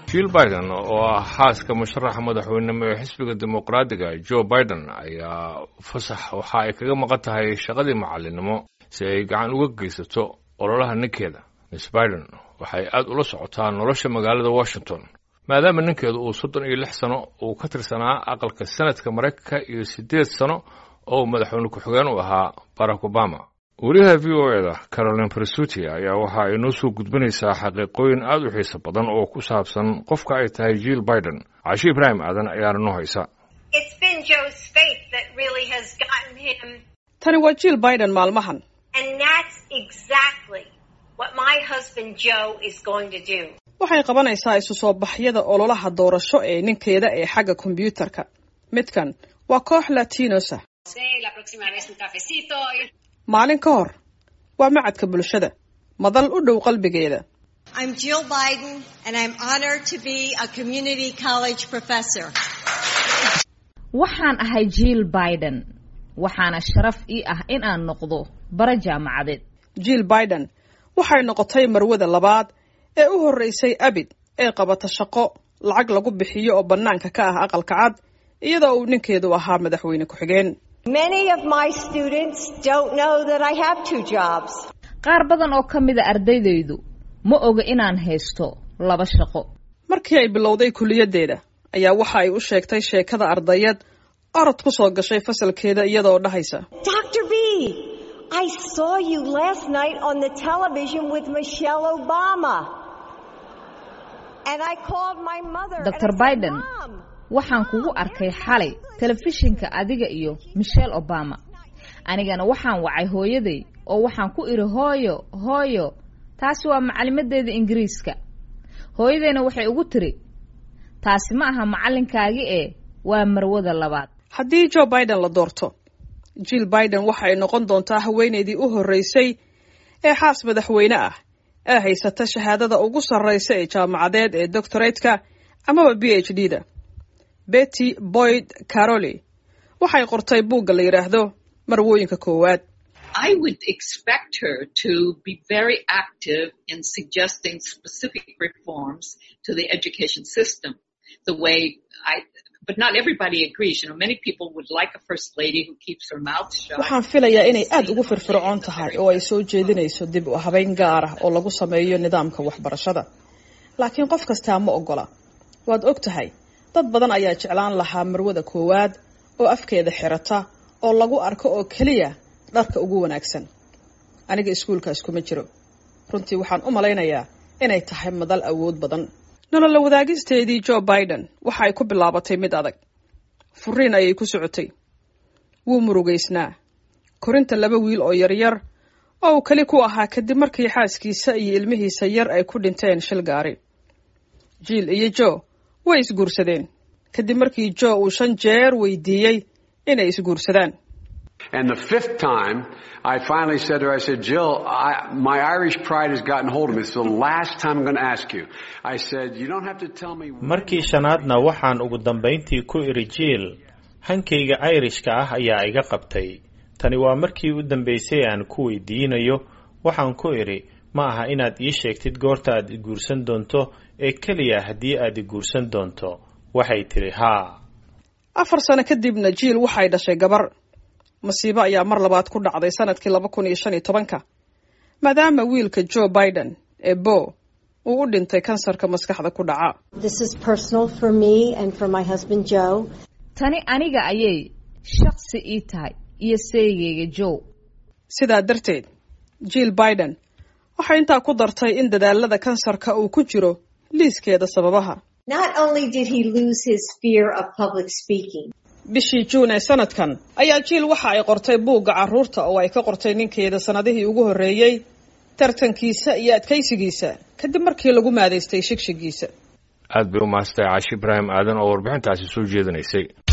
jill biden oo ah xaaska musharaxa madaxweynenimo ee xisbiga dimuqraadiga joe biden ayaa fasax waxa ay kaga maqan tahay shaqadii macallinnimo si ay gacan uga geysato ololaha ninkeeda miss biden waxay aad ula socotaa nolosha magaalada washington maadaama ninkeedu uu soddon iyo lix sano uu ka tirsanaa aqalka senadka maraykanka iyo siddeed sano oo madaxweyne ku-xigeen u ahaa barack obama wariyaha v o eda caroline presuti ayaa waxa ay noo soo gudbinaysaa xaqiiqooyin aad u xiiso badan oo ku saabsan qofka ay tahay jill biden cashi ibraahim aadan ayaana noo haysa tani waa jill biden maalmahan waxay qabanaysaa isu soo baxyada ololaha doorasho ee ninkeeda ee xagga kombyuutarka midkan waa koox latinosa maalin ka hor waa macadka bulshada madal u dhow qalbigeeda waxaan ahay jill biden waxaana sharaf ii ah in aan noqdo bara jaamacadeed jill biden waxay noqotay marwada labaad ee u horreysay abid ee qabata shaqo lacag lagu bixiyo oo bannaanka ka ah aqalka cad iyadoo uu ninkeedu ahaa madaxweyne ku-xigeen qaar badan oo ka mida ardaydaydu ma oga inaan haysto laba shaqo markii ay bilowday kuliyaddeeda ayaa waxa ay u sheegtay sheekada ardayad orod ku soo gashay fasalkeeda iyadaoo dhahaysa dr b i saw you last night on the television with michelle obama and i called my mother dr biden waxaan kugu arkay xalay telefishinka adiga iyo michelle obama anigana waxaan wacay hooyaday oo waxaan ku idhi hooyo hooyo taasi waa macalimadeeda ingiriiska hooyadayna waxay ugu tiri taasi ma aha macallinkaagi ee waa marwada labaad haddii joe biden la doorto jill biden waxa ay noqon doontaa haweenaydii u horreysay ee xaas madaxweyne ah ee haysata shahaadada ugu sarraysa ee jaamacadeed ee doctoratka amaba b h d da betty boyd caroli waxay qortay buugga la yidhaahdo marwooyinka koowaad I would expect her to be very active in suggesting specific reforms to the education system. The way I, but not everybody agrees. You know, many people would like a first lady who keeps her mouth shut. waxaan filayaa inay aad ugu firfircoon tahay oo ay soo jeedinayso dib u habeyn gaar ah oo lagu sameeyo nidaamka waxbarashada laakiin qof kastaa ma ogola waad og tahay dad badan ayaa jeclaan lahaa marwada koowaad oo afkeeda xirata oo lagu arko oo keliya dharka ugu wanaagsan aniga iskuulkaas kuma jiro runtii waxaan u malaynayaa inay tahay madal awood badan nolola wadaagisteedii joe biden waxa ay ku bilaabatay mid adag furiin ayay ku socotay wuu murugaysnaa korinta laba wiil oo yaryar oo uu keli ku ahaa kadib markii xaaskiisa iyo ilmihiisa yar ay ku dhinteen shil gaari jill iyo joe way isguursadeen kadib markii joe uu shan jeer weydiiyey inay isguursadaan And the fifth time, I finally said to her, I said, Jill, I, my Irish pride has gotten hold of me. It's the last time I'm going to ask you. I said, you don't have to tell me. markii shanaadna waxaan ugu dambayntii ku idhi jiil hankayga irishka ah ayaa iga qabtay tani waa markii u dambaysay aan ku weydiinayo waxaan ku idhi ma aha inaad ii sheegtid goorta aad i guursan doonto ee keliya haddii aad i guursan doonto waxay tidhi haa afar sano kadibna jiil waxay dhashay gabar masiibo ayaa mar labaad ku dhacday sanadkii laba kun iyo shan iyo tobanka maadaama wiilka joe biden ee bo uu u dhintay kansarka maskaxda ku dhaca tani aniga ayay shaqsi ii tahay iyo seygayga joe sidaa darteed jill biden waxay intaa ku dartay in dadaalada kansarka uu ku jiro liiskeeda sababaha bishii juun ee sanadkan ayaa jiil waxa ay qortay buugga carruurta oo ay ka qortay ninkeeda sannadihii ugu horreeyey tartankiisa iyo adkaysigiisa kadib markii lagu maadaystay shigshigiisa aad bay u maastay caashi ibraahim aadan oo warbixintaasi soo jeedinaysay